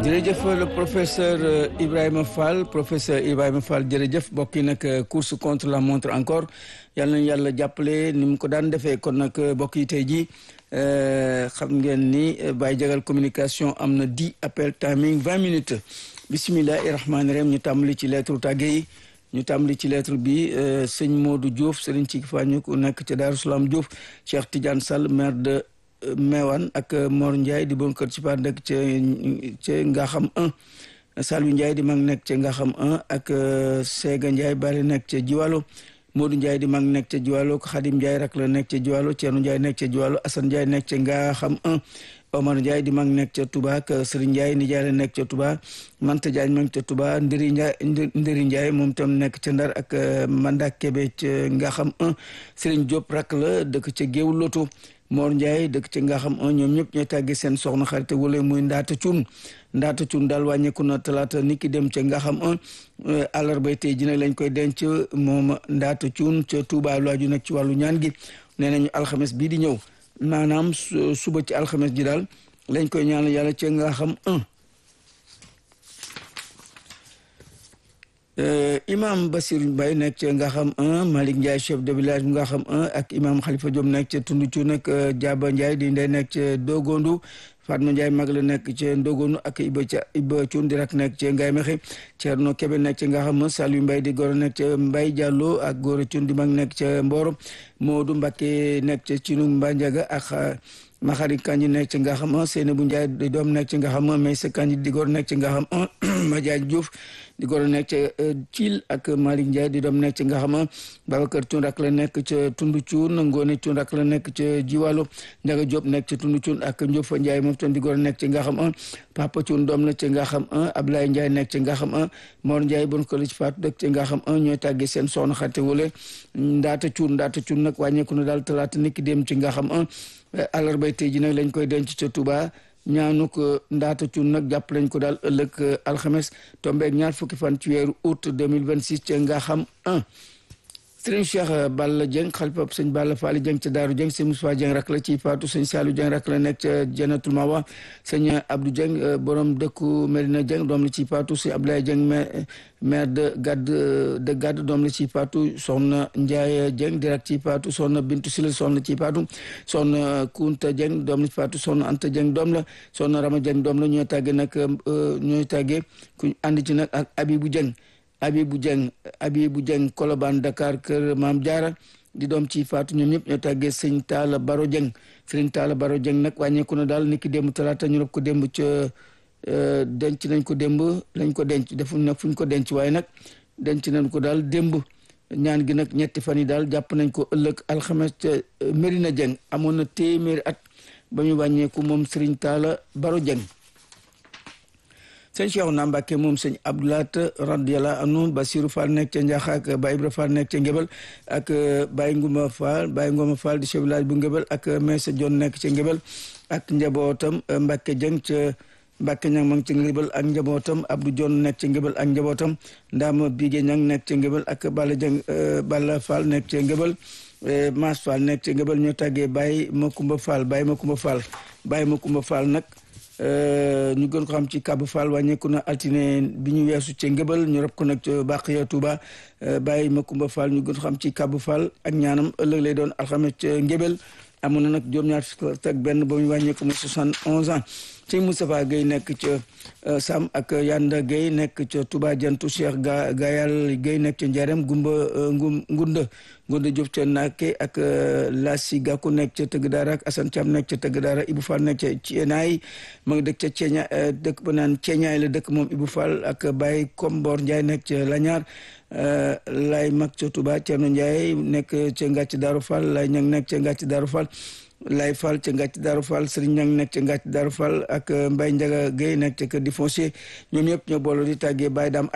jërëjëf le professeur Ibrahima Fall professeur Ibrahima Fall jërëjëf mbokk yi nag course contre la montre encore yal nañu yàlla jàppale ni mu ko daan defee kon nag mbokk yi tey jii xam ngeen ni Baye Jagal communication am na dix appel timing vingt minutes bisimilahi rahmaani rahim ñu tàmbali ci lettre tàgge yi ñu tàmbali ci lettre bi sëñ Modou Diouf sëriñ ci fañu ku nekk ca Daaru Salaam Diouf Cheikh Tidiane Sall maire de Mewane ak Mor Ndiaye di bon kër ci par nekk ca ca Ngaxam 1 Saliou Ndiaye di mag nekk ca Ngaxam 1 ak Sega Ndiaye bari nekk ca Jiwalo Modou Ndiaye di mag nekk ca Jiwalo Khadim Ndiaye rak la nekk ca Jiwalo Thierno Ndiaye nekk ca Jiwalo Assane Ndiaye nekk ca Ngaxam 1 Omar Ndiaye di mag nekk ca Touba ak Serigne Ndiaye nijaay la nekk ca Touba Manta Diagne mag ca Touba Ndiri Ndiaye Ndiri Ndiaye moom tam nekk ca Ndar ak Mandak Kebe ca Ngaxam 1 Serigne Diop rak la dëkk ca Géewu Loto Mor Ndiaye dëkk ca nga xam ñoom ñëpp ñooy tàggee seen soxna xarite wala muy ndaata cuun ndaata cuun daal wàññeeku na talaata nit ki dem ca nga xam àllarba tey ji nag lañ koy denc moom ndaata cuun ca Touba lu aju nag ci wàllu ñaan gi nee nañu alxames bii di ñëw maanaam suba ci alxames ji daal lañ koy ñaanal yàlla ca nga xam imam Basir Mbaye nekk ca nga xam un Malick Ndiaye chef de village bu nga xam un ak imam Khalifa Diop nekk ca Tundu Cuun ak Jaaba Ndiaye di ndey nekk ca Dogondu Fatma Ndiaye mag la nekk ca Dogondu ak Iba ca Iba Cuun di rak nekk ca Ngaye Mexe Thierno Kebe nekk ca nga xam Saliou Mbaye di góor nekk ca Mbaye Diallo ak Góora Cuun di mag nekk ca Mboro Modou Mbakke nekk ca Cinu Mbanjaga ak Maxari Kanji nekk ci nga xam Seyna bu Njaay di doom nekk ci nga xam Maysa Kanji di góor nekk ci nga xam Madiagne Diouf di góor nekk ca Thiel ak Malick Ndiaye di doom nekk ci nga xam Babacar Thioune rak la nekk ca Tundu Thioune Ngone Thioune rak la nekk ca Jiwalo Ndiaga Diop nekk ca Tundu Thioune ak Ndiouf Ndiaye moom tam di góor nekk ci nga xam Papa Thioune doom la ci nga xam Ablaye Ndiaye nekk ci nga xam Mor Ndiaye bon ko ci faatu dëkk ci nga xam ñooy tàggee seen soxna xate wala Ndaata Thioune Ndaata Thioune nag wàññeeku na daal talaata niki dem ci nga xam àllarbay tey ji nag lañ koy denc ca Touba ñaanu ko ndaata cun nag jàpp lañ ko daal ëllëg alxames tombeeg ñaar fukki fan ci weeru août 2026 ca nga xam 1 sëriñ Cheikh Balla Dieng xalifa sëñ Balla Faali Dieng ca Daaru Dieng sëñ Moussa Dieng rak la ci faatu sëñ Saliou Dieng rak la nekk ca Jannatul Mawa sëñ Abdou Dieng borom dëkku Medina Dieng doom la ci faatu sëñ Abdoulaye Dieng maire de Gadd de Gadd doom la ci faatu soxna Ndiaye Dieng di rak ci faatu soxna Bintu Sila soxna ci faatu soxna Kunta Dieng doom la ci faatu soxna Anta Dieng doom la soxna Rama Dieng doom la ñooy tàggee nag ñooy tàggee ku ànd ci nag ak Abibou Dieng Abibou Dieng Abibou Dieng Colobane Dakar kër Maam Jaara di doom ci faatu ñoom ñëpp ñoo tàggee sëñ Taala Baro Dieng sëñ Taala Baro Dieng nag wàññeeku na daal niki démb talaata ñu rob ko démb ca denc nañ ko démb lañ ko denc defuñ nag fuñ ko denc waaye nag denc nañ ko daal démb ñaan gi nag ñetti fan yi daal jàpp nañ ko ëllëg alxames ca Merina Dieng amoon na téeméeri at ba ñu wàññeeku moom sëriñ Taala Baro Dieng sëñ Cheikh na Mbàkke moom sëñ Abdoulaat radiyallahu anhu Basiru Fall nekk ca Njaxa ak Baye Ibra Fall nekk ca Ngébel ak Baye Nguma Fall Baye Nguma Fall di chef village bu Ngébel ak Meesa Jon nekk ca Ngébel ak njabootam Mbàkke Jeng ca Mbàkke Ñang ma ngi ca Ngébel ak njabootam Abdou Jon nekk ca Ngébel ak njabootam Ndaama Bige Ñang nekk ca Ngébel ak Balla Jeng Balla Fall nekk ca Ngébel Maas Fall nekk ca Ngébel ñoo tàggee Baye Makumba Fall Baye Makumba Fall Baye Makumba Fall nag ñu gën ko xam ci Kab Fall wàññeeku na altine bi ñu weesu ca ngëbal ñu rob ko nag ca Baqiya Touba bàyyi Makumba Fall ñu gën ko xam ci Kab Fall ak ñaanam ëllëg lay doon alxames ca ngëbal amoon na nag juróom-ñaar fukk ak benn ba mu wàññeeku mu soixante onze ans sëñ Moustapha Guèye nekk ca Sam ak Yanda Guèye nekk ca Touba Jantu Cheikh ga Gayal Guèye nekk ca Njarem Gumba Ngum Ngunda Ngunda Diop ca Naake ak Lassi Gakou nekk ca Tëgg Daara ak Assane Thiam nekk ca Tëgg Daara Ibou Fall nekk ca Ceenaay ma ngi dëkk ca Ceeña dëkk ba naan Ceeñaay la dëkk moom Ibou Fall ak Baye Kombor Ndiaye nekk ca Lañaar Lay mag ca Touba Thierno Ndiaye nekk ca Ngàcc Daaru Fall Lay ñang nekk ca Ngàcc Daaru Fall Lay Fall ca Ngàcc Daaru Fall Serigne Ñang nekk ca Ngàcc Daaru Fall ak Mbaye Ndiaga Guèye nekk ca kër di foncier ñoom ñëpp ñoo booloo di tàggee Baye Dam aj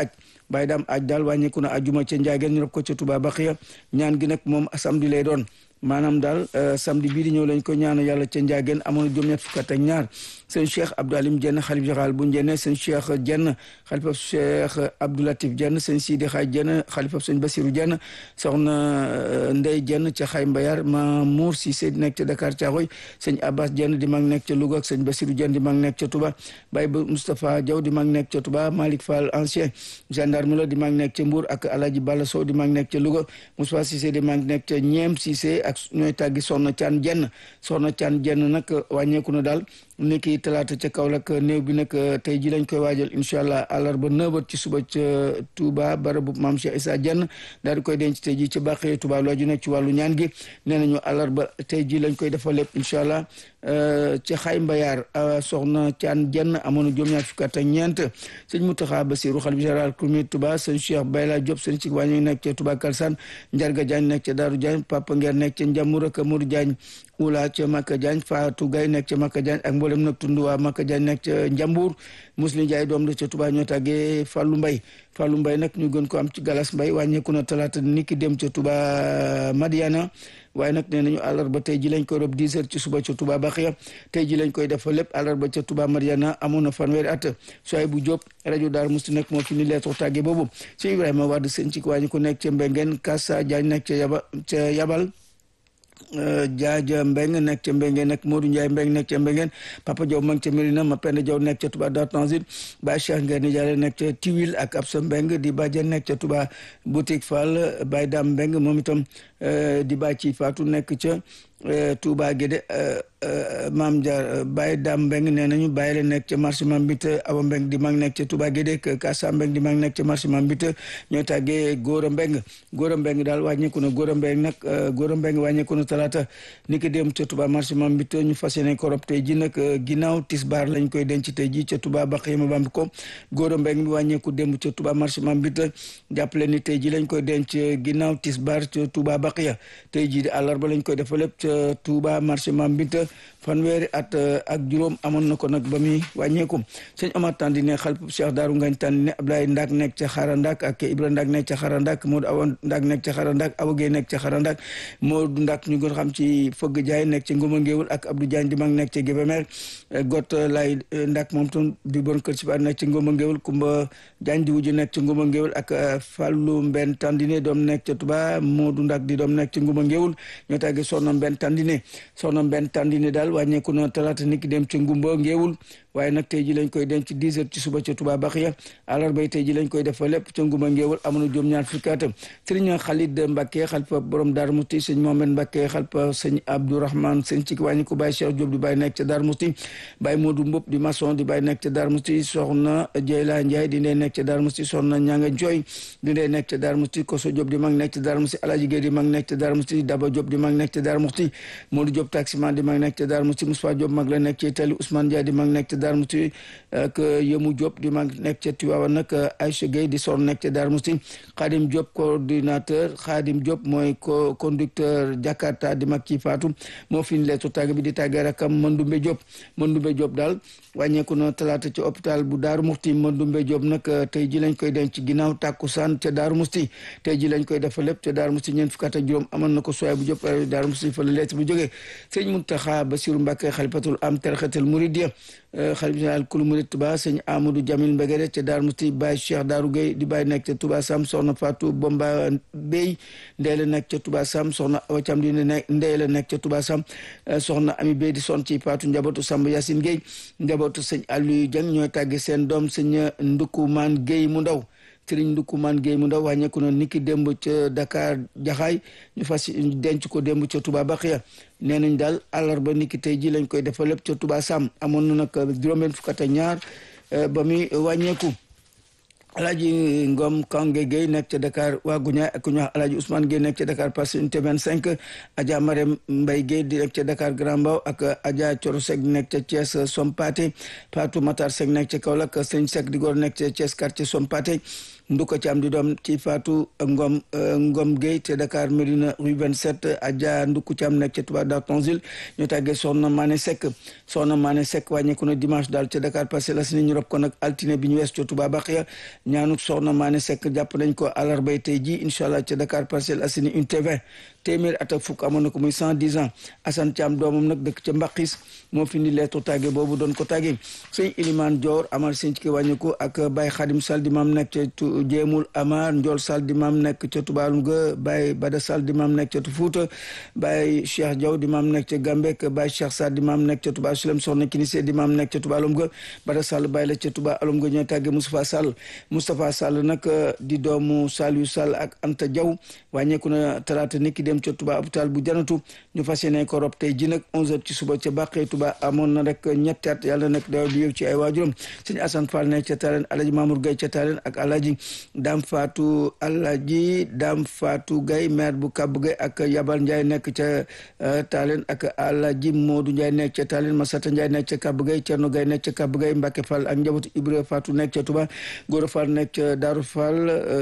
Baye Dame aj daal wàññeeku na ajuma ca Njaageen ñu rob ko ca Touba Baxiya ñaan gi nag moom samedi lay doon maanaam daal samedi bii di ñëw lañ ko ñaanu yàlla ca Njaageen amoon na juróom-ñett fukk ak ñaar sëñ Cheikh Abdou Alim Dieng xalif général bu Njenne sëñ Cheikh Dieng xalifa Cheikh Abdou Latif Dieng sëñ Sidi Xaaj Dieng xalifa sëñ Basiru Dieng soxna Ndey Dieng ca Xay Mbayar Mamour Cissé di nekk ca Dakar Caaxoy sëñ Abbas Dieng di mag nekk ca Louga ak sëñ Basiru Dieng di mag nekk ca Touba Baye Moustapha Diaw di mag nekk ca Touba Malick Fall ancien gendarme la di mag nekk ca Mbour ak Alaji Balla Sow di mag nekk ca Louga Moustapha Cissé di mag nekk ca Ñeem Cissé ak ñooy tàggi soxna Caan Jenn soxna Caan Jenn nag wàññeeku na daal ni ki talaata ca Kaolack néew bi nag tey ji lañ koy waajal incha allah àllarba nëbat ci suba ca Touba barabu maam Cheikh Issa Jenn daal di koy denc tey ji ca bàqee Touba looju nekk ci wàllu ñaan gi nee nañu àllarba tey ji lañ koy defal lépp incha allah ci xay mbayaar soxna Caan Jenn amoon na juróom-ñaar fukk ak ñeent sëñ Mountakha Bassirou xalifa général Kouroumé Touba sëñ Cheikh Bayla Diop sëñ ci wàññi nekk ca Touba Kalsane Njarga Diagne nekk ca Daaru Diagne Papa Nguer nekk ca Njamur ak Modou Diagne Oula ca Maka Diagne Fatou Gaye nekk ca Maka Diagne ak mboolem nag tund waa Maka Diagne nekk ca Njambur Muslim Jaay doom la ca Touba ñoo tàggee Fallou Mbaye Fallou Mbaye nag ñu gën ko am ci Galas Mbaye wàññeeku na talaata ni ki dem ca Touba Madiana waaye nag nee nañu àllarba tey ji lañ koy rob 10 heures ci suba ca Touba Baxiya tey ji lañ koy def lépp àllarba ca Touba Mariana amoon na fanweeri at soay bu Jóob rajo Daar Musti nekk moo fi ni leetoo tàgge boobu ci Ibrahima Wade seen ci wàññi ko nekk ca Mbengeen Kassa Jaañ nekk ca yaba ca yabal jaaja mbeng nekk ca mbengeen nag Modou Ndiaye mbeng nekk ca mbengeen Papa Diaw ma ngi ca Mérina ma Penda Diaw nekk ca Touba Dar Tanzil Baye Cheikh Ngeen Nijaale nekk ca Tiwil ak Absa Mbeng di bàjjen nekk ca Touba boutique Fall Baye Dam Mbeng moom itam di bàyyi ci Fatou nekk ca Touba Guédé maam Dia Baye Dam Mbeng nee nañu bàyyi la nekk ca marché Mambite Awa Mbeng di mag nekk ca Touba Guédé Kassa Mbeng di mag nekk ca marché Mambite ñoo tàggee Góora Mbeng Góora Mbeng daal wàññeeku na Góora Mbeng nag Góora Mbeng wàññeeku na talaata ni ki dem ca Touba marché Mambite ñu fas yéene ko rob tey ji nag ginnaaw tisbaar lañ koy denc tey ji ca Touba Bakhima Bambi ko Góora Mbeng bi wàññeeku dem ca Touba marché Mambite jàppale ni tey ji lañ koy denc ginnaaw tisbaar ca Touba Bakhia tey ji di àllarba lañ koy defa lépp ca Touba marché Mambite fanweeri at ak juróom amoon na ko nag ba muy wàññeeku sëñ Omar Tandine xalp Cheikh Daaru Ngañ Tandine Ablaye Ndak nekk ca Xarandak ak Ibra Ndak nekk ca Xarandak Modou Awa Ndak nekk ca Xarandak Awa Gueye nekk ca Xarandak Modou Ndak ñu gën xam ci Fëgg Jaay nekk ca Ngoma Ngéwul ak Abdou Diagne di mag nekk ca Guébémer Got Lay Ndak moom tam di bon kër ci ba nekk ca Ngoma Ngéwul Kumba Diagne di wuju nekk ca Ngoma Ngéwul ak Fallou Mbenn Tandine doom nekk ca Touba Modou Ndak di doom nekk ca Ngoma Ngéwul ñoo tàggee Soxna Mbenn Tandine Soxna Mbenn Tandine daal wàññeeku na talaata niki dem ca ngumba ngeewul waaye nag tey ji lañ koy denc 10 heures ci suba ca Touba Baxiya àllarba tey ji lañ koy defa lépp ca ngumba ngeewul amoon na juróom ñaar fukki at sëriñ Xalid Mbàkke xalpa borom Daaru Musti sëñ Mohamed Mbàkke xalpa sëñ Abdourahman sëñ ci wàññi ko Baye Cheikh Diop di Baye nekk ca Daaru Musti Baye Modou Mbop di maçon di Baye nekk ca Daaru Musti soxna Jeyla Ndiaye di ndey nekk ca Daaru Musti soxna Ñanga Jooy di ndey nekk ca Daaru Musti Koso Diop di mag nekk ca Daaru Musti Alaji Gueye di mag nekk ca Daaru Musti Daba Diop di mag nekk ca Daaru Musti Modou Diop taximan di mag nekk ca Daaru Musti Moussa Diop mag la nekk ci Itali Ousmane Dia di mag nekk ca Darou Mousti ak Yemou Diop di mag nekk ca Tivaouane nag Aïcha Gueye di son nekk ca Darou Mousti Khadim Diop coordinateur Khadim Diop mooy co conducteur Jakarta di mag ci Fatou moo fi ñu leetu tàgg bi di tàggee rakam Mandumbe Diop Mandumbe Diop daal wàññeeku na talaata ci hôpital bu Darou Mousti Mandumbe Diop nag tey ji lañ koy denc ginnaaw tàkkusaan ca Darou Mousti tey ji lañ koy defa lépp ca Darou Mousti ñeent fukk ak juróom amoon na ko soay bu Diop Darou Mousti fa la leet bu jógee sëñ Mountakha Bassirou Mbacké xalifatul am tarixatul muridiya xalif général kulu murid Touba sëñ Amadou Jamil Mbegere ca Darou Mousti Baye Cheikh Darou Gueye di Baye nekk ca Touba Sam soxna Fatou Bomba Bey ndey la nekk ca Touba Sam soxna Awa Cam di ne ndey la nekk ca Touba Sam soxna Ami Bey di son ci Fatou njabootu Samba Yacine Gueye njabootu sëñ Aliou Dieng ñooy tàgge seen doom sëñ Ndukumaan Gueye mu ndaw sëriñ Ndukumaan Gueye mu ndaw wàññeeku na niki démb ca Dakar Jaxaay ñu fas denc ko démb ca Touba Baxiya nee nañ daal àllarba niki tey ji lañ koy defal lépp ca Touba Sam amoon na nag juróom-benn fukk ak ñaar ba muy wàññeeku Alaaji Ngom Kange Gueye nekk ca Dakar waa Guñaay ak ku ñuy wax Alaaji Ousmane Gueye nekk ca Dakar Parcelles Unité 25 Adja Marème Mbaye Gueye di nekk ca Dakar Grand Mbao ak Adja Coro Seck di nekk ca Thiès Sompate Fatou Matar Seck nekk ca Kaolack Sëñ Seck di góor nekk ca Thiès quartier Sompate Nduka Thiam di doom ci Fatou Ngom Ngom Gueye te Dakar Médina rue 27 Adja Nduku Thiam nekk ca Touba Dar Tonsil ñu tàggee Soxna Mané Seck Soxna Mané Seck wàññeeku na dimanche daal ca Dakar Parcelles Assainies ñu rob ko nag altine bi ñu wees ca Touba Baxiya ñaanuk Soxna Mané Seck jàpp nañ ko àllarbay tey ji incha allah ca Dakar Parcelles Assainies unité 20 téeméer at ak fukk amoon na ko muy cent dix ans Assane Thiam doomam nag dëkk ca Mbaqis moo fi indi leetu tàgge boobu doon ko tàgge sëñ Iliman Dior Amar sëñ ci ki wàññeeku ak Baye Khadim Sall di maam nekk ca Jéemul Amar Ndiol Sall di maam nekk ca Tubaalum ga Baye Bada Sall di maam nekk ca Fuuta Baye Cheikh Diaw di maam nekk ca Gambek Baye Cheikh Sall di maam nekk ca Touba Sulem Soxna Kinise di maam nekk ca Tubaalum ga Bada Sall Baye la ca Touba Alum ga ñoo tàgge Moustapha Sall Moustapha Sall nag di doomu Saliou Sall ak Anta Diaw wàññeeku na talaata niki dem ca Touba hôpital bu janatu ñu fas yéene ko rob tey ji nag 11h ci suba ca Bàqee Touba amoon na rek ñetti at yàlla nekk daw di yow ci ay waajuram sëñ Assane Fall nekk ca Talen Alaji Mamour Gaye ca Talen ak Alaji Dam Fatou Alaji Dam Fatou Gaye maire bu Kab Gaye ak Yabal Ndiaye nekk ca Talen ak Alaji Modou Ndiaye nekk ca Talen Masata Ndiaye nekk ca Kab Gaye Cerno Gaye nekk ca Kab Gaye Mbacke Fall ak njabootu Ibra Fatou nekk ca Touba Gora Fall nekk ca Darou Fall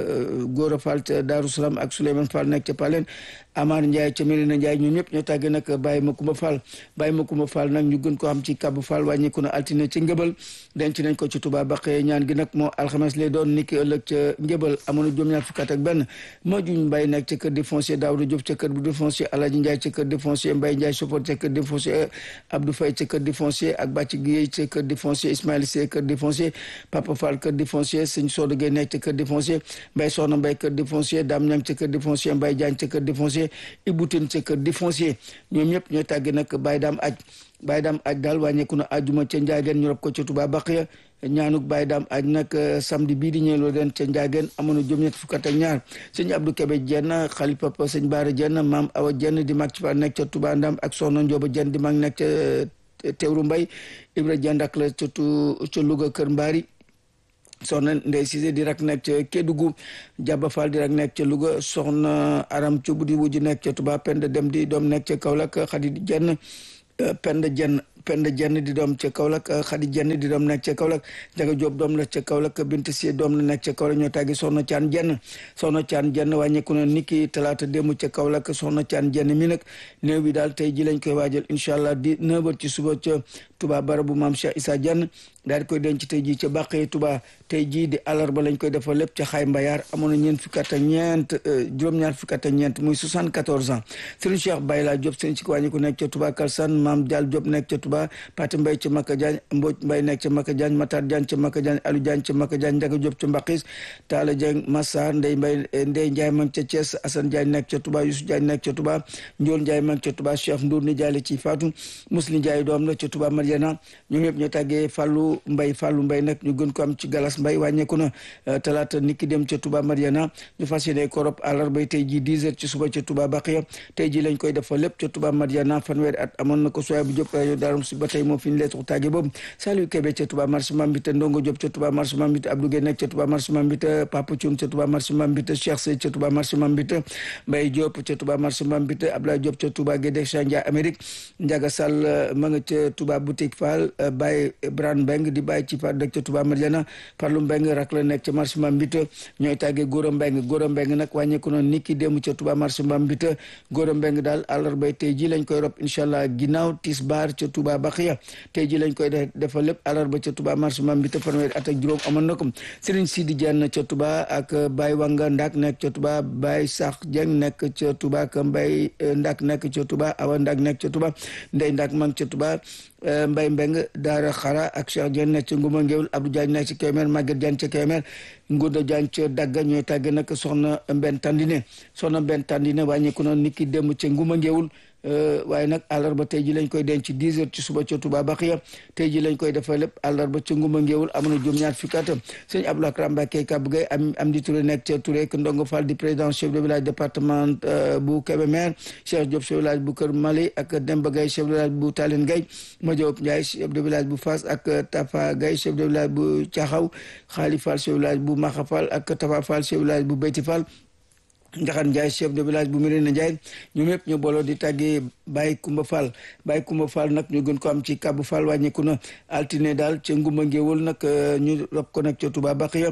Gora Fall ca Darou Salam ak Souleymane Fall nekk ca Palen Amar Ndiaye ca Melina Ndiaye ñoom ñëpp ñoo tàggee nag Baye Makumba Fall Baye Makumba Fall nag ñu gën ko xam ci Kabu Fall wàññeeku na altine ci ngëbal denc nañ ko ci Touba Baqee ñaan gi nag moo alxames lay doon niki ëllëg ca ngëbal amoon na juróom-ñaar fukk ak benn ma juñ Mbaye nekk ca kër di foncier Daouda Diop ca kër di foncier Alaji Ndiaye ca kër di foncier Mbaye Ndiaye chauffeur ca kër di foncier Abdou Faye ca kër di foncier ak Bàcc Guèye ca kër di foncier Ismaïla Sey kër di foncier Papa Fall kër di foncier Sëñ Sodo Guèye nekk ca kër di foncier Mbaye Soxna Mbaye kër di foncier Dame Niang ca kër di foncier Mbaye Diagne ca kër di foncier Iboutin ca kër di foncier ñoom ñëpp ñooy tàgge nag Baye Dame aj Baye Dame aj daal wàññeeku na àjjuma ca Njaageen ñu rob ko ca Touba Baqiya ñaanuk Baye Dame aj nag samedi bii di ñëw den ca Njaageen amoon na juróom-ñett fukk ak ñaar sëñ Abdou Kébé jenn xali papa sëñ Baara jenn maam Awa jenn di mag ci fa nekk ca Touba Ndam ak soxna Ndioba jenn di mag nekk ca Teewru Mbay Ibra jenn ak la ca ca Louga Kër Mbaari soxna Ndey Cissé di rak nekk ca Kédougou Jaba Fall di rak nekk ca Louga soxna Aram Cubb di wujj nekk ca Touba Penda Dem di doom nekk ca Kaolack Xadi jenn Penda jenn Penda jenn di doom ca Kaolack Xadi jenn di doom nekk ca Kaolack Jaga Jóob doom la ca Kaolack Bint Si doom la nekk ca Kaolack ñoo tàggi soxna Caan jenn soxna Caan jenn wàññeeku na niki talaata démb ca Kaolack soxna Caan jenn mi nag néew bi daal tey ji lañ koy waajal incha allah di neuf heures ci suba ca Touba barabu maam Cheikh Issa Diagne daal di koy denc tey jii ca Bàqee Touba tey jii di àllarba lañ koy defal lépp ca xaay mbayaar amoon na ñeent fukki at ak ñeent juróom-ñaar fukki at ak ñeent muy 74 ans Serigne Cheikh Bayla Diop Serigne ci wàññi ku nekk ca Touba Kalsan Maam Dial Diop nekk ca Touba Pati Mbay ca Maka Diagne Mboj Mbay nekk ca Maka Diagne Matar Diagne ca Maka Diagne Aliou Diagne ca Maka Diagne Ndiaga Diop ca Mbaqis Talla Dieng Massar Ndey Mbay Ndey Ndiaye ma ca Thiès Assane Diagne nekk ca Touba Youssou Diagne nekk ca Touba Ndiol Ndiaye ma ca Touba Cheikh Ndour ni Diaye ci Fatou Muslim Ndiaye doom la ca Touba Mariana ñoom ñëpp ñoo tàggee Fallou Mbay Fallou Mbay nag ñu gën ko am ci Galas Mbay wàññeeku na talaata niki dem ca Touba Mariana ñu fas yéene korop àllarba tey ji 10 heures ci suba ca Touba Baqiya tey ji lañ koy defa lépp ca Touba Mariana fanweeri at amoon na ko soya bu Diop rajo Daarum si ba tey moo fi ñu leetu tàgge boobu Saliou Kébé ca Touba marché Mambita Ndongo Diop ca Touba marché Mambita Abdou Guèye nekk ca Touba marché Mambita Papa Thioum ca Touba marché Mambita Cheikh Sey ca Touba marché Mambita Mbaye Diop ca Touba marché Mambita Abdoulaye Diop ca Touba Guédé Chandia Amérique Ndiaga Sall ma nga ca Touba boutique Fall Baye Bran Mbeng di bàyyi ci fa dëkk ca Touba Mariana Parlu Mbeng rak la nekk ca marché Mambita ñooy tàggee Góora Mbeng Góora Mbeng nag wàññeeku noonu niki démb ca Touba marché Mambita Góora Mbeng daal àllarba tey ji lañ koy rob incha allah ginnaaw tisbaar ca Touba Baxiya tey ji lañ koy defal lépp àllarba ca Touba marché Mambita fanweeri at ak juróom amoon na ko Serigne Sidi Diagne ca Touba ak Baye Wanga Ndak nekk ca Touba Baye Sax Dieng nekk ca Touba ak Mbaye Ndak nekk ca Touba Awa Ndak nekk ca Touba Ndey Ndak mang ca Touba Mbay Mbeng Daara Xara ak Cheikh Diagne nekk ca Nguma Ngéwul Abdou Diagne nekk ca Kébémer Maguette Diagne ca Kébémer Ngunda Diagne ca Dagga ñooy tàgge nag soxna Mbenn Tandine soxna Mbenn Tandine wàññeeku na niki dem ca Nguma Ngéwul waaye nag àllarba tey ji lañ koy denc ci 10 heures ci suba ca Touba Baxiya tey ji lañ koy defal lépp àllarba ca Nguma Ngéwul amoon na juróom-ñaar fukki at sëñ Abdoulaye Karam Mbacké Kab Gay am am di Touré nekk ca Touré Ndongo Fall di président chef de village département bu Kébémer Cheikh Diop chef de village bu Kër Mali ak Demba Gay chef de village bu Talen Gay Madiop Ndiaye chef de village bu Fass ak Tafa Gay chef de village bu Thiaxaw Xaali Fall chef de village bu Maxa Fall ak Tafa Fall chef de village bu Beyti Fall Njaxan Ndiaye chef de village bu Mérina Ndiaye ñoom ñëpp ñu booloo di tàggee Baye Kumba Fall Baye Kumba Fall nag ñu gën ko am ci Kabu Fall wàññeeku na altine daal ca Ngumba Ngéwul nag ñu rob ko nag ca Touba Baxiya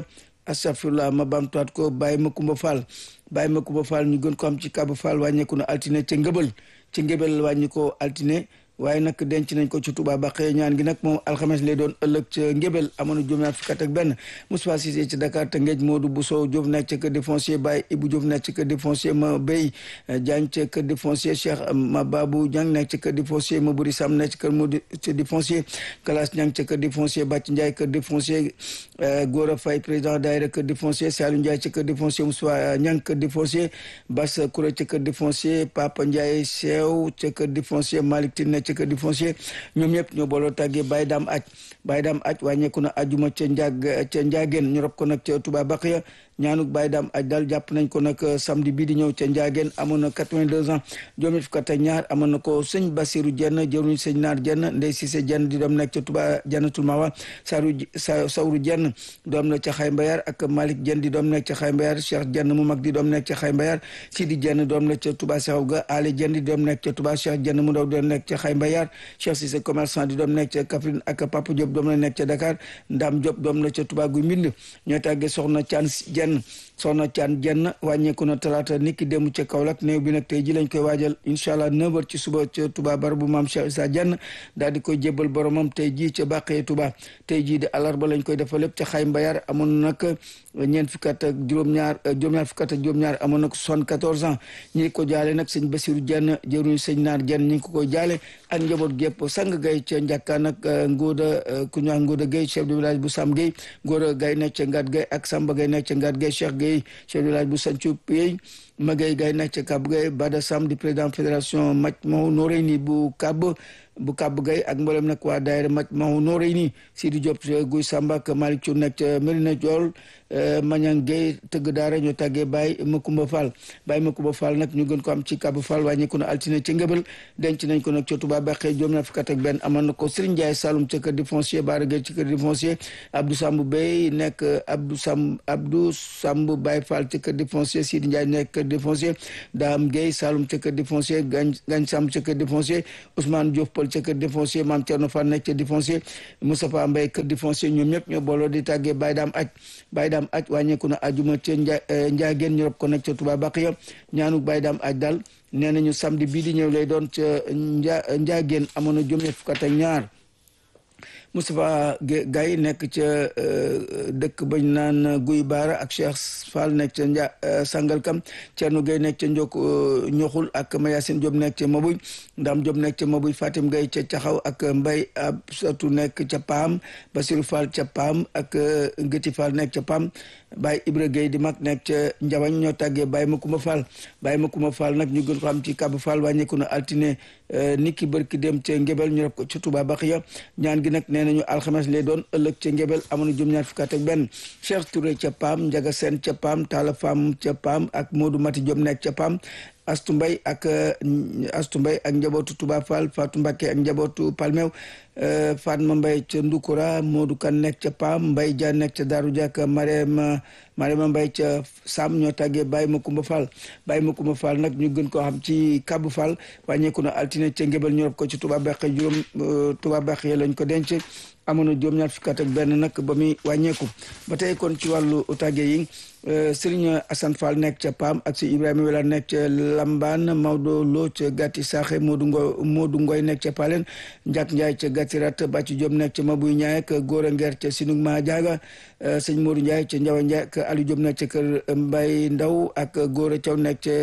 astafirullah ma bamtuwaat ko Baye Makumba Fall Baye Makumba Fall ñu gën ko am ci Kabu Fall wàññeeku na altine ca ngëbal ca ngëbal wàññi ko altine waaye nag denc nañ ko ci Touba Baqe ñaan gi nag moom alxames lay doon ëllëg ca ngébel amoon na juróom ñaar fukk ak benn Moustapha Cissé ci Dakar te ngeej Modou Bousso Diop nekk ca kër de foncier Baye Ibou Diop nekk ca kër de foncier ma Bey Diagne ca kër de foncier Cheikh ma Babou Diang nekk ca kër de foncier ma Buri Sam nekk ca kër Modou de foncier Kalas Diang ca kër de foncier Bàcc Ndiaye kër de foncier Gora Faye président daayira kër de foncier Saliou Ndiaye ca kër de foncier Moustapha Niang kër de foncier Bass Kouré ca kër de foncier Papa Ndiaye Sew ca kër de foncier Malick Tine nekk ca kër de foncier ñoom ñëpp ñoo booloo tàggee Baye Dame aj Baye Dame aj wàññeeku na ajuma ca njaag ca njaageen ñu rob ko nag ca Touba Baqiya ñaanuk Baye Dame aj daal jàpp nañ ko nag samedi bii di ñëw ca njaageen amoon na 82 ans juróom fukk ak ñaar amoon na ko sëñ Basiru Jenn jëruñ sëñ Naar Jenn Ndey Sise Jenn di doom nekk ca Touba Jannatul Mawa Saru Sawru Jenn doom na ca Xay Mbayar ak Malick Jenn di doom nekk ca Xay Mbayar Cheikh Jenn mu mag di doom nekk ca Xay Mbayar Sidi Jenn doom nekk ca Touba Saxaw ga Ali Jenn di doom nekk ca Touba Cheikh Jenn mu ndaw doom nekk ca Xay Mbayar Cheikh Cissé commerçant di doom nekk ca Kaffrine ak Papa Diop doom la nekk ca Dakar Ndam Diop doom na ca Touba Guy Mbind ñoo tàggee soxna Caan Jenn soxna Caan Jenn wàññeeku na talaata niki démb ca Kaolack néew bi nag tey ji lañ koy waajal incha allah 9h ci suba ca Touba bar bu maam Cheikh Issa Jenn daal di koy jébbal boromam tey jii ca Bàqee Touba tey jii di alarba lañ koy defal lépp ca Xay Mbayar amoon nag ñeent fukki at ak juróom-ñaar juróom-ñaar fukki at ak juróom-ñaar amoon na ko soixante-quatorze ans ñi ko jaale nag sëñ Basiru Jenn jëruñu sëñ Naar Jenn ñi ngi ko koy jaale ak njaboot gépp sang gay ca njàkkaan ak Ngóoda ku ñu wax Ngóoda Gay chef de village bu Sam Gay Ngóoda Gay nekk ca Ngat Gay ak Samba Gay nekk ca Ngat Gay Cheikh Gay chef de village bu Sancu Pey Magay Gay nekk ca Kab Gay Bada Sam di président fédération Majmahun Nurayni bu Kab bu kàbb gay ak mboolem nag waa daayira maj mahu noorey nii Sidi Diop guy Samba ak Malick Thiou nekk ca Medina Diol Mañang Gay tëgg daara ñoo tàggee Baye Makumba Fall Baye Makumba Fall nag ñu gën ko am ci kàbb Fall wàññeeku na altine ca ngëbal denc nañ ko nag ca Touba Baxee juróom na fukk ak benn amoon na ko Serigne Ndiaye Saloum ca kër di foncier Baara Gueye ci kër di foncier Abdou Samb Bey nekk Abdou Samb Abdou Samb Baye Fall ca kër di foncier Sidi Ndiaye nekk kër di foncier Dame Gueye Saloum ca kër di foncier Gañ Gañ Samb ca kër di foncier Ousmane Diouf ca kër défoncier maam Thierno Fall nekk ca défoncier Moustapha Mbaye kër défoncier ñoom ñëpp ñoo booloo di tàggee Baye Dame aj Baye Dame aj wàññeeku na ajuma ca nja njaageen ñu rob ko nekk ca Touba Baqiya ñaanu Baye Dame aj daal nee nañu samedi bii di ñëw lay doon ca nja njaageen amoon na juróom fukk ak ñaar Moustapha Gaye nekk ca dëkk bañ naan Guy Baara ak Cheikh Fall nekk ca Nja Sangalkam Thierno Gaye nekk ca Njok Ñoxul ak Mayasin Diop nekk ca Mabuy Ndam Diop nekk ca Mabuy Fatim Gaye ca Caxaw ak Mbay Absatu nekk ca Paam Basiru Fall ca Paam ak Ngëti Fall nekk ca Paam Baye Ibra Gueye di mag nekk ca Njawañ ñoo tàggee Baye Makuma Fall Baye Makuma Fall nag ñu gën ko xam ci Kab Fall wàññeeku na altine niki bërki dem ca Ngébel ñu def ko ca Touba Baxiya ñaan gi nag nee nañu alxames lay doon ëllëg ca Ngébel amoon na juróom-ñaar fukk ak benn Cheikh Touré ca Paam Njaga Seen ca Paam Talla Fam ca Paam ak Modou Mati Diop nekk ca Paam Astu Mbay ak Astu Mbay ak njabootu Touba Fall Fatou Mbacké ak njabootu Palmew Fatma Mbay ca Ndukura Modou Kan nekk ca Paam Mbay Dia nekk ca Daaru Dia ak Marema Marema Mbay ca Sam ñoo tàggee Baye Makumba Fall Baye Makumba Fall nag ñu gën koo xam ci Kabu Fall wàññeeku na altine ca Ngébel ñu rob ko ci Touba Baxe juróom Touba Baxe lañ ko denc amoon na juróom-ñaar fukk ak benn nag ba muy wàññeeku ba tey kon ci wàllu tàgge yi Serigne Assane Fall nekk ca Paam ak si Ibrahima Wela nekk ca Lambaan Maodo Lo ca Gatti Saxe Modou Ngo Modou Ngoy nekk ca Palen Ndiak Ndiaye ca Gatti Rat Bàcci Diop nekk ca Mabuy Ñaay ak Góora Ngeer ca Sinug Ma Jaaga sëñ Modou Ndiaye ca Njawa Ndiaye ak Aliou Diop nekk ca kër Mbay Ndaw ak Góora Thiaw nekk ca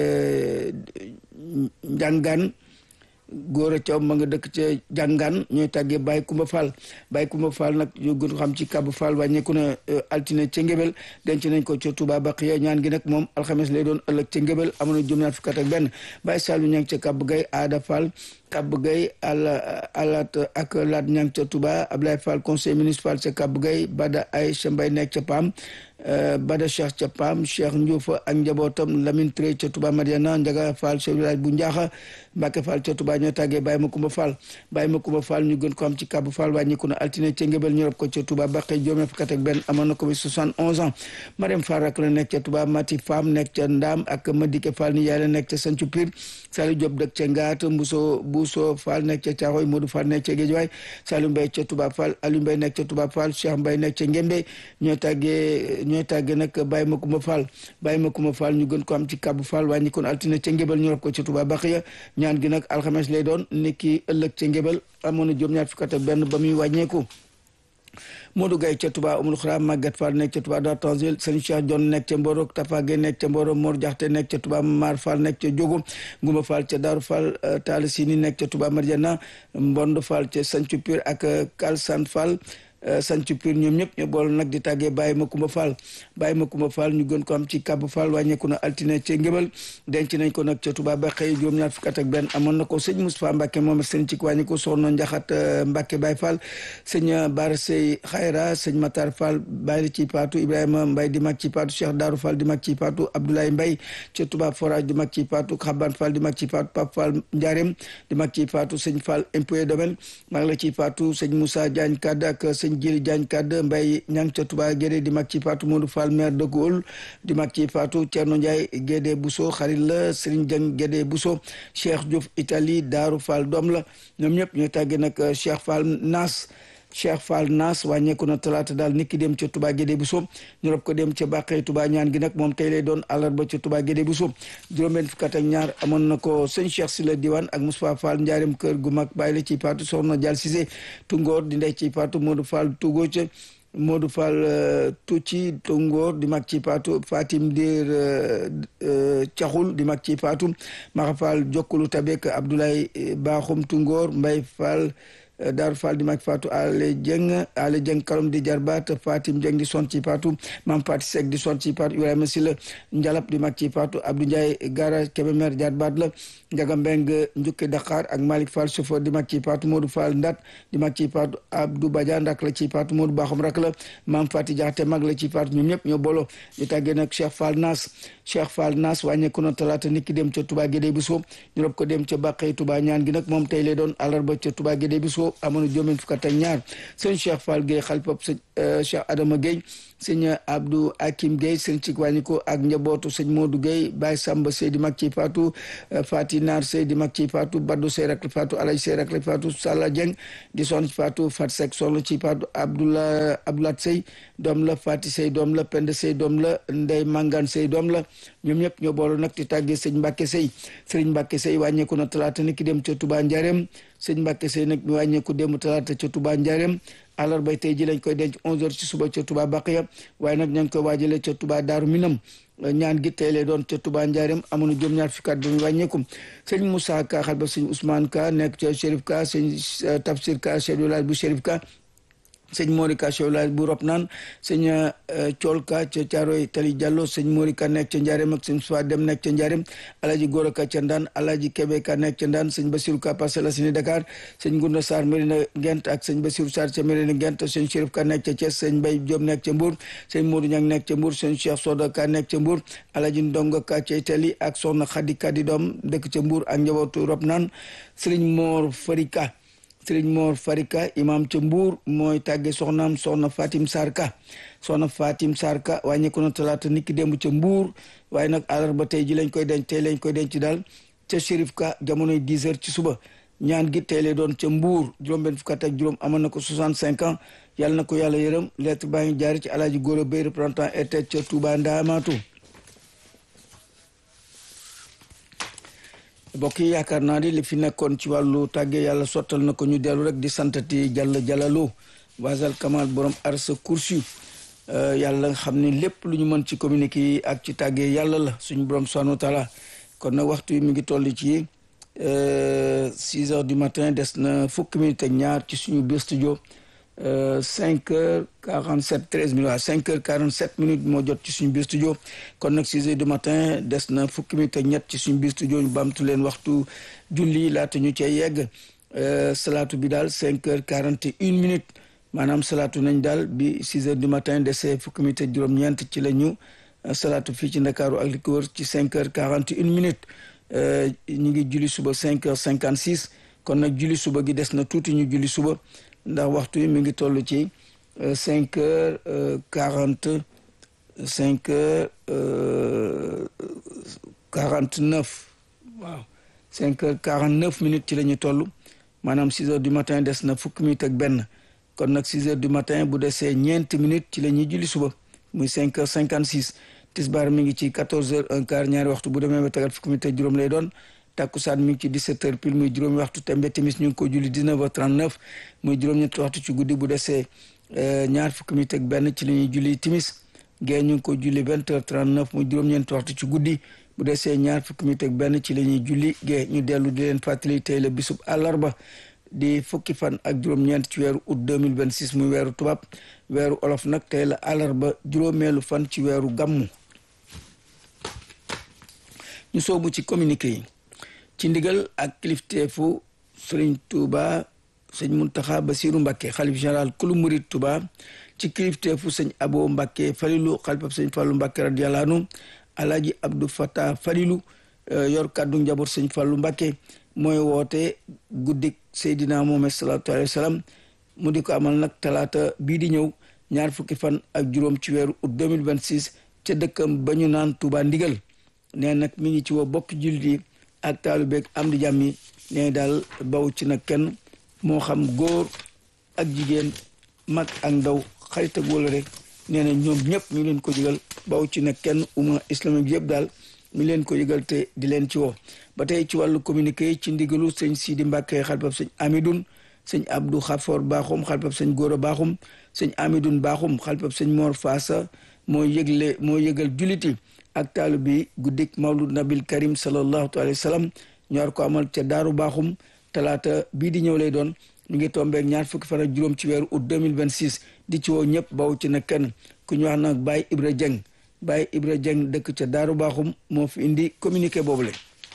Njàngaan góor a caw ma nga dëkk ca jàngaan ñooy tàggee Baye Kumba Fall Baye Kumba Fall nag ñu gën xam ci Kabu Fall wàññeeku na altine ca Ngébel denc nañ ko ca Touba Baqiya ñaan gi nag moom alxames lay doon ëllëg ca Ngébel amoon na juróom-ñaar fukk ak benn Baye Saliou ña ngi ca Kabu Gay Aada Fall Kabu Gay ala alat ak laat ña ngi ca Touba Ablaye Fall conseil municipal ca Kabu Gay Bada Aïcha Mbay nekk ca Pam Bada Cheikh ca Pam Cheikh Ndiouf ak njabootam Lamine Touré ca Touba Mariana Ndiaga Fall chef village bu Njaaxa Mbacke Fall ca Touba Touba ñoo tàggee Baye Makumba Fall Baye Makumba Fall ñu gën ko am ci Kabu Fall wàññiku na altine ca Ngébel ñu rob ko ca Touba Baqe juróom fukk ak benn amoon na ko bi 71 ans Mariam Fall rak la nekk ca Touba Mati Fam nekk ca Ndaam ak Madike Fall ni yaay la nekk ca Sancu Pir Saliou Diop dëkk ca Ngaat Mbuso Buso Fall nekk ca Caaxoy Modou Fall nekk ca Géejawaay Saliou Mbaye ca Touba Fall Aliou Mbaye nekk ca Touba Fall Cheikh Mbaye nekk ca Ngembe ñooy tàggee ñooy tàggee nag Baye Makumba Fall Baye Makumba Fall ñu gën ko am ci Kabu Fall wàññi kon altine ca Ngébel ñu rob ko ca Touba Baxiya ñaan gi nag alxames lay doon niki ëllëg ca Ngébel amoon na juróom ñaar fukk ak benn ba muy wàññeeku Modou Gaye ca Touba Umul Xura Maguette Fall nekk ca Touba Dar Tanzil Sëñ Cheikh John nekk ca Mboro Tafa Gueye nekk ca Mboro Mor Jaxte nekk ca Touba Mar Fall nekk ca Jogo Ngumba Fall ca Daaru Fall Talla Sini nekk ca Touba Marjana Mbond Fall ca Sancu Pir ak Kalsan Fall sanc pir ñoom ñëpp ñu bool nag di tàggee Baye Makumba Fall Baye Makumba Fall ñu gën ko am ci Kabu Fall wàññeeku na altine ca Ngébal denc nañ ko nag ca Touba ba xëy juróom-ñaar fukk ak benn amoon na ko sëñ Moustapha Mbacke moom sëñ ci wàññi ko soxna Njaxat Mbacke Baye Fall sëñ Bara Sey Xayra sëñ Matar Fall Baye ci Paatu Ibrahima Mbaye di mag ci Paatu Cheikh Darou Fall di mag ci Paatu Abdoulaye Mbaye ca Touba Forage di mag ci Paatu Xaban Fall di mag ci Paatu Pape Fall Ndiarème di mag ci Paatu sëñ Fall impôt domaine mag la ci Paatu sëñ Moussa Diagne Kadd ak sëñ Jili Diagne Kadd Mbay ñang ca Touba Gédé di mag ci Fatou Modou Fall maire de Gaulle di mag ci Fatou Thierno Ndiaye Gédé Bousso xarit la Serigne Dieng Gédé Bousso Cheikh Diouf Italie Daaru Fall doom la ñoom ñëpp ñooy tàggee nag Cheikh Fall Nas Cheikh Fall Nas wàññeeku na talaata daal nit ki dem ca Touba Gédé Bousso ñu rob ko dem ca Bàqee Touba ñaan gi nag moom tey lay doon àllarba ca Touba Gédé Bousso juróom-benn fukk ak ñaar amoon na ko sëñ Cheikh Sila Diwane ak Moustapha Fall njaarim kër gu mag bàyyi la ci Paatu soxna Dial Cissé Tungoor di ndey ci Paatu Modou Fall Tugo ca Modou Fall Tucci Tungoor di mag ci Paatu Fatim Dir Caxul di mag ci Paatu Maxa Fall Jokkulu Tabek Abdoulaye Baaxum Tungoor Mbay Fall Daaru Fall di mag Fatou Ale Dieng Ale Dieng kalom di jarbaat Fatim Dieng di son ci Fatou Mam Fati Seck di son ci Fatou Ibrahima Sila Njalap di mag ci Fatou Abdou Ndiaye Gara Kébémer jarbaat la Njaga Mbeng Njukki Dakar ak Malick Fall chauffeur di mag ci Fatou Modou Fall Ndat di mag ci Fatou Abdou Badiane rak la ci Fatou Modou Baxum rak la Mam Fati Jaxate mag la ci Fatou ñoom ñëpp ñoo bolo ñu tàggee nag Cheikh Fall Nas Cheikh Fall Nas wàññeeku na talaata nit ki dem ca Touba Guédé Bousso ñu rob ko dem ca Bàqey Touba ñaan gi nag moom tey lay doon àllarba ca Touba Guédé Bousso amoon juróom fukk ak ñaar sëñ Cheikh Fall Gueye xalifab sëñ Cheikh Adama Gueye sëñ Abdou Hakim Gueye sëñ ci wàññiko ak njabootu sëñ Modou Gueye Baye Samba Sey di mag ci Fatou Fati Naar Sey di mag ci Fatou Badou Sey rak Fatou Alay Sey rak Fatou Sala Dieng di son ci Fatou Fat Seck sonn ci Fatou Abdoula Abdoulat Sey doom la Fati Sey doom la Pende Sey doom la Ndey Mangane Sey doom la ñoom ñëpp ñoo boolu nag di tàggee sëñ Mbacke Sey sëriñ Mbacke Sey wàññeeku na talaata ni ki dem ca Touba Ndiarème sëñ Mbacke Sey nag mi wàññeeku dem talaata ca Touba Ndiarème àllarba tey ji lañ koy denc 11h ci suba ca Touba Baqiya waaye nag ña ngi koy waajalee ca Touba Daaru Minam ñaan gi tey lay doon ca Touba Ndiarème amoon na juróom-ñaar fukki at bi wàññeeku sëñ Moussa Ka xal ba sëñ Ousmane Ka nekk ca Chérif Ka sëñ Tafsir Ka chef de village bu Chérif Ka sëñ Morika Chewlaay bu rop naan sëñ Coolka ca Caaroy Tali Diallo sëñ Morika nekk ca Njaareem ak sëñ Suwa Dem nekk ca Njaareem Alaji Gora Ka ca Ndaan Alaji Kebe Ka nekk ca Ndaan sëñ Basiru Ka Parcelles Assainies Dakar sëñ Gunda Sarr Mérina Gent ak sëñ Basiru Sarr ca Mérina Gent sëñ Chérif Ka nekk ca Thiès sëñ Mbay Diop nekk ca Mbour sëñ Modou Ñang nekk ca Mbour sëñ Cheikh Soda Ka nekk ca Mbour Alaji Ndongo Ka ca Itali ak soxna Xadi Ka di doom dëkk ca Mbour ak njabootu rop naan sëriñ Mor Farika sëriñ Mor Farika imam ca Mbuur mooy tàgge soxnaam soxna Fatim Sarka soxna Fatim Sarka wàññeeku na talaata niki démb ca Mbuur waaye nag àllarba tey ji lañ koy denc tey lañ koy denc daal ca Chérif Ka jamonoy 10 heures ci suba ñaan gi tey lay doon ca Mbuur juróom-benn fukk ak juróom amoon na ko 65 ans yàlla na ko yàlla yërëm lettre baa ngi jaari ci alaaji Góora Bay représentant RT ca Touba Ndaamaatu mbokk yi yaakaar naa ni li fi nekkoon ci wàllu tàgge yàlla sottal na ko ñu dellu rek di santati jàll jàllaloo wasal kamal borom arsa kursi yàlla nga xam ne lépp lu ñu mën ci communiqué yi ak ci tàgge yàlla la suñu borom subhanahu wa taala kon nag waxtu yi mi ngi toll ci six heures du matin des na fukki minutes ak ñaar ci suñu biir studio cinq heures quarante sept treize minutes waaw cinq heures quarante sept minutes moo jot ci suñu biir studio kon nag six heures du matin des na fukki minutes ak ñett ci suñu biir studio ñu baamtu leen waxtu julli laata ñu cee yegg salaatu bi daal cinq heures quarante et une minutes maanaam salaatu nañ daal bi six heures du matin dese fukki minutes ak juróom-ñeent ci la ñu salaatu fii ci ndakaaru ak li ko wër ci cinq heures quarante et une minutes ñu ngi julli suba cinq heures cinquante six kon nag julli suba gi des na tuuti ñu julli suba ndax waxtu yi mi ngi toll ci cinq heures quarante cinq heures quarante neuf waaw cinq heures quarante neuf minutes ci la ñu toll maanaam six heures du matin des na fukki minutes ak benn kon nag six heures du matin bu desee ñeenti minutes ci la ñuy julli suba muy cinq heures cinquante six tisbaar mi ngi ci quatorze heures un quart ñaari waxtu bu demee ba tegal fukki minutes ak juróom lay doon takkusaan mi ngi ci 17 heures pile muy juróomi waxtu tembe timis ñu ngi ko julli 19 heures 39 muy juróom-ñetti waxtu ci guddi bu desee ñaar fukki minutes ak benn ci la ñuy julli timis gee ñu ngi ko julli 20 heures 39 muy juróom-ñeenti waxtu ci guddi bu desee ñaar fukki minutes ak benn ci la ñuy julli gee ñu dellu di leen fàttali tey la bisub àllarba di fukki fan ak juróom-ñeent ci weeru août 2026 muy weeru tubaab weeru olof nag tey la àllarba juróomeelu fan ci weeru gàmmu ñu soobu ci communiqué yi ci ndigal ak kilifteefu sëriñ Touba sëñ Muntaxa Basiru Mbàkke xalif général kulu murit Touba ci kilifteefu sëñ Abo Mbàkke Falilu xalifab sëñ Fallu Mbàkke radiyallaahu anhu Alaaji Abdou Fata Falilu yor kàddu njaboot sëñ Fallu Mbàkke mooy woote guddik Seydina Muhammad salaatu alayhi wa salaam mu di ko amal nag talaata bii di ñëw ñaar fukki fan ak juróom ci weeru août 2026 ca dëkkam ba ñu naan Touba ndigal nee nag mi ngi ci woo bokk jullit yi ak taalu beeg am di jàmm yi nee daal baw ci nag kenn moo xam góor ak jigéen mag ak ndaw xarit ak wala rek nee na ñoom ñëpp mi leen ko yëgal baw ci nag kenn umma islamique yëpp daal mi leen ko yëgal te di leen ci woo ba tey ci wàllu communiqué ci ndigalu sëñ Sidi Mbàkke xalifab sëñ Amidoun sëñ Abdou Xafoor Baaxum xalifab sëñ Góora Baaxum sëñ Amidoun Baaxum xalifab sëñ Mor Faasa moo yëgle moo yëgal juliti ak taalu bi guddik mawlud nabil karim sallallahu alayhi wa sallam ñor ko amal ca daaru baaxum talaata bii di ñëw lay doon mi ngi tombeek ñaar fukki fan ak juróom ci weeru août 2026 di ci woo ñëpp baw ci na kenn ku ñu wax nag Baye Ibra Dieng Baye Ibra Dieng dëkk ca daaru baaxum moo fi indi communiqué boobule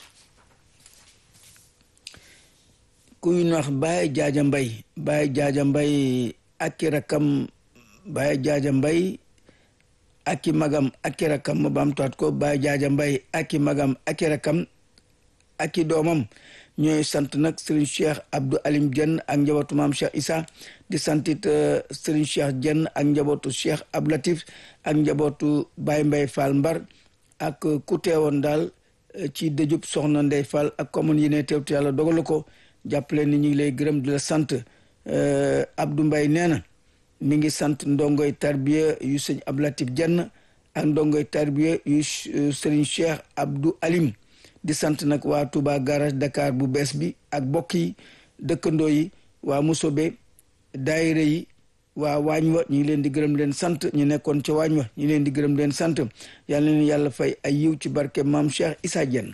ku ñu wax Baye Jaaja Mbay Baye Jaaja Mbay ak rakam Baye Jaaja Mbay aki magam aki rakam ma baamtuwaat ko Baye Jaaja Mbay aki magam aki rakam aki doomam ñooy sant nag Serigne Cheikh Abdou Alim Dieng ak njabootu maam Cheikh Issa di santit Serigne Cheikh Dieng ak njabootu Cheikh Abdou Latif ak njabootu Baye Mbay Fall Mbar ak ku teewoon daal ci dëjub soxna Ndey Fall ak commune yi ne teewtu yàlla dogalu ko jàppale ni ñu ngi lay gërëm di la sant Abdou Mbay nee na mi ngi sant ndongoy tarbiya yu sëñ Abdou Latif Dieng ak ndongoy tarbiya yu Serigne Cheikh Abdou Alim di sant nag waa Touba garage Dakar bu bees bi ak bokk yi dëkkandoo yi waa Musobe daayira yi waa waañ wa ñu ngi leen di gërëm leen sant ñu nekkoon ca waañ wa ñu leen di gërëm leen sant yal na leen yàlla fay ay yiw ci barke maam Cheikh Issa Dieng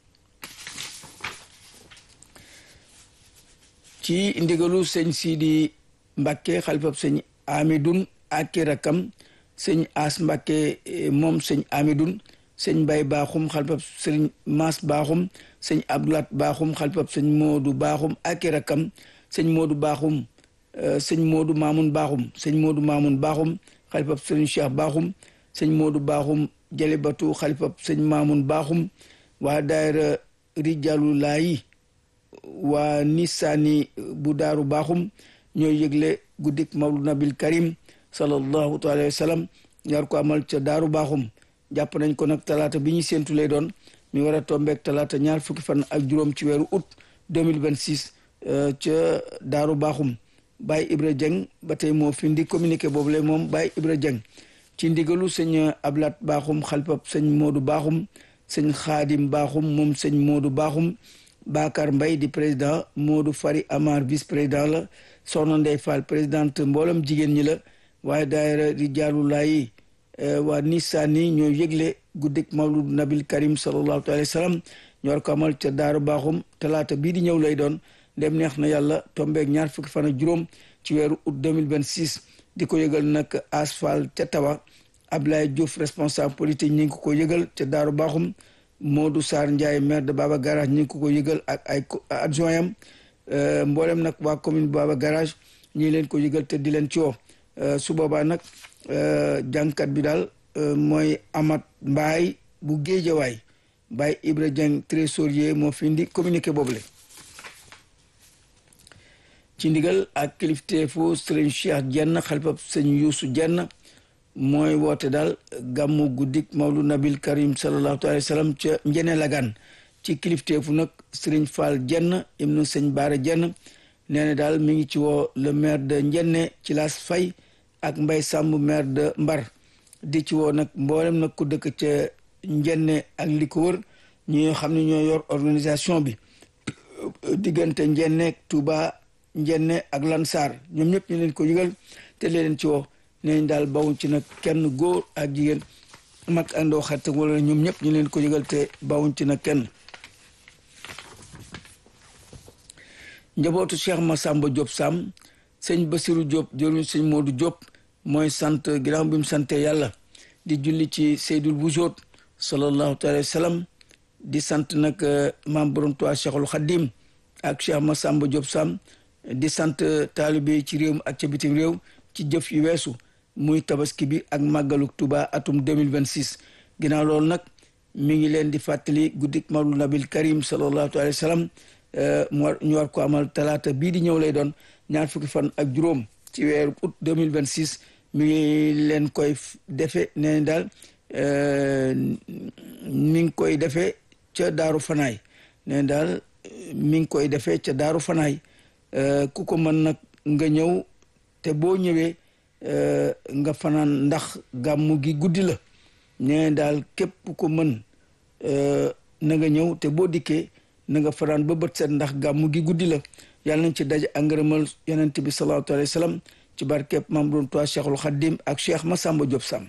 ci ndigalu sëñ Sidi Mbacke xalifab sëñ Amidoun ak rakam sëñ As Mbacke moom sëñ Amidoun sëñ Mbay Baaxum xalifab sëñ Maas Baaxum sëñ Abdoulat Baaxum xalifab sëñ Moodu Baaxum ak rakam sëñ Moodu Baaxum sëñ Moodu Maamun Baaxum sëñ Moodu Maamun Baaxum xalifab sëñ Cheikh Baaxum sëñ Moodu Baaxum Jalibatu xalifab sëñ Maamun Baaxum waa daayira Rijalu Laayi waa Nisaani bu daaru Baaxum ñooy yëgle guddik Mawlud Nabil Karim sallallahu alayhi wa sallam ñaar ko amal ca daaru Baaxum jàpp nañ ko nag talaata bi ñu séentu lay doon mi war a tombeek talaata ñaar fukki fan ak juróom ci weeru août 2026 ca daaru Baaxum Baye Ibra Dieng ba tey moo fi ndi communiqué boobu lay moom Baye Ibra Dieng ci ndigalu sëñ Ablat Baaxum xalpab sëñ Moodu Baaxum sëñ Xaadim Baaxum moom sëñ Moodu Baaxum Bakar Mbay di président Moodu Fari Amar vice président la Soxna Ndey Fall présidente mboolem jigéen ñi la waaye daayira di jaalu laayi waa Nisaani ñoo yëgle guddik Mawlud Nabil Karim sallallahu alayhi wa sallam ñor ko amal ca Daaru Baaxum talaata bii di ñëw lay doon ndem neex na yàlla tombeeg ñaar fukki fan ak juróom ci weeru août 2026 di ko yëgal nag asfal ca tawa Ablaye Diouf responsable politique ñi ngi ko ko yëgal ca Daaru Baaxum Modou Sarr Ndiaye maire de Baba Garage ñi ngi ko ko yëgal ak ay adjoint am mboolem nag waa commune Baba Garage ñi leen ko yëgal te di leen ci woo su boobaa nag jàngkat bi daal mooy Amat Mbaay bu Géejawaay Baye Ibra Dieng trésorier moo fi indi communiqué boobule ci ndigal ak kilifteefu sëriñ Cheikh Jenn xalifab sëñ Yuusu Jenn mooy woote daal gàmmu guddik Mawlu Nabil Karim sallallahu alayhi wa sallam ca Njene Lagan ci kilifteefu nag sëriñ Fall Jenn ibnu sëñ Baara Jenn nee na daal mi ngi ci woo le maire de Njenne ci Laas Fay ak Mbay Sàmb maire de Mbar di ci woo nag mboolem nag ku dëkk ca Njenne ak li ko wër ñi xam ne ñoo yor organisation bi diggante Njenne Touba Njenne ak Lansar ñoom ñëpp ñu leen ko yëgal te leen ci woo neñ daal bawuñ ci nag kenn góor ak jigéen mag àndoo xarit wala ñoom ñëpp ñu leen ko yëgal te bawuñ ci nag kenn njabootu Cheikh Massamba Diop Sam sëñ Basirou Diop jëruñ sëñ Modou Diop mooy sant ginnaaw bi mu sante yàlla di julli ci Seydul Wujoot sallallahu alayhi wa sallam di sant nag maam borom Tuubaa Cheikhul Khadim ak Cheikh Massamba Diop Sam di sant taalibe ci réew mi ak ca bitim réew ci jëf yu weesu muy tabaski bi ak màggalu Tuubaa atum 2026 ginnaaw loolu nag mi ngi leen di fàttali guddik Mawlud Nabil Karim sallallahu alayhi wa sallam mu war ñu war ko amal talaata bii di ñëw lay doon ñaar fukki fan ak juróom ci weeru août 2026 mi ngi leen koy defe nee daal mi ngi koy defee ca daaru fanaay nee daal mi ngi koy defee ca daaru fanaay ku ko mën nag nga ñëw te boo ñëwee nga fanaan ndax gàmmu gi guddi la nee daal képp ko mën na nga ñëw te boo dikkee na nga fanaan ba bët set ndax gàmmu gi guddi la yàlla nañ ci daje ak ngërëmal yonent bi sallallahu alayhi wa sallam ci barkeeb maam doon toi Cheikhul Khadim ak Cheikh Massamba Diop Sam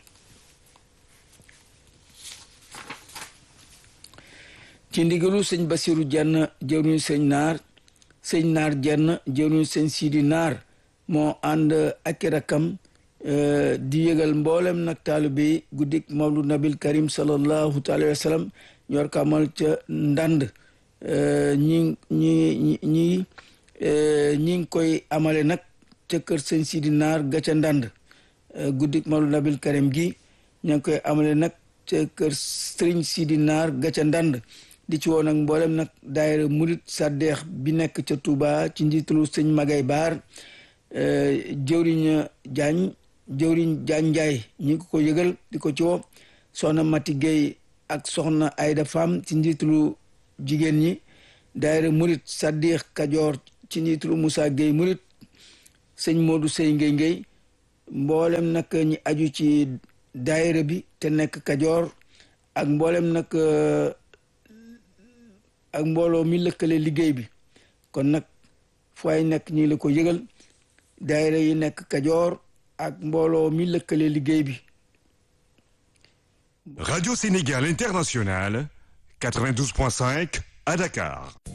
ci ndigalu sëñ Basiru Jenn jëwriñu sëñ Naar sëñ Naar Jenn jëwriñu sëñ Sidi Naar moo ànd ak rakam di yëgal mboolem nag taalibe yi guddik Mawlud Nabil Karim sallallahu alayhi wa sallam ñor ko amal ca ndànd ñi ñi ñi ñi ñi ngi koy amale nag ca kër sëñ Sidi Naar ga ca ndànd guddik Mawlud Nabil Karim gi ña ngi koy amale nag ca kër sëriñ Sidi Naar ga ca ndànd di ci woon nag mboolem nag daayira murit saddeex bi nekk ca Touba ci njiitalu sëñ Magay Baar jëwriñ Jaañ jëwriñ Jaañ Njaay ñi ngi ko yëgal di ko ci woo soxna Mati Gueye ak soxna Ayda Fam ci njiitalu jigéen ñi daayira murit saddeex Kajoor ci njiitalu Moussa Gueye murit sëñ Modou Sey Ngey Ngey mboolem nag ñi aju ci daayira bi te nekk Kajoor ak mboolem nag ak mbooloo mi lëkkale liggéey bi kon nag fu ay nekk ñi la ko yëgal daayira yi nekk Kajoor ak mbooloo mi lëkkale liggéey bi Radio Sénégal International 92.5 à Dakar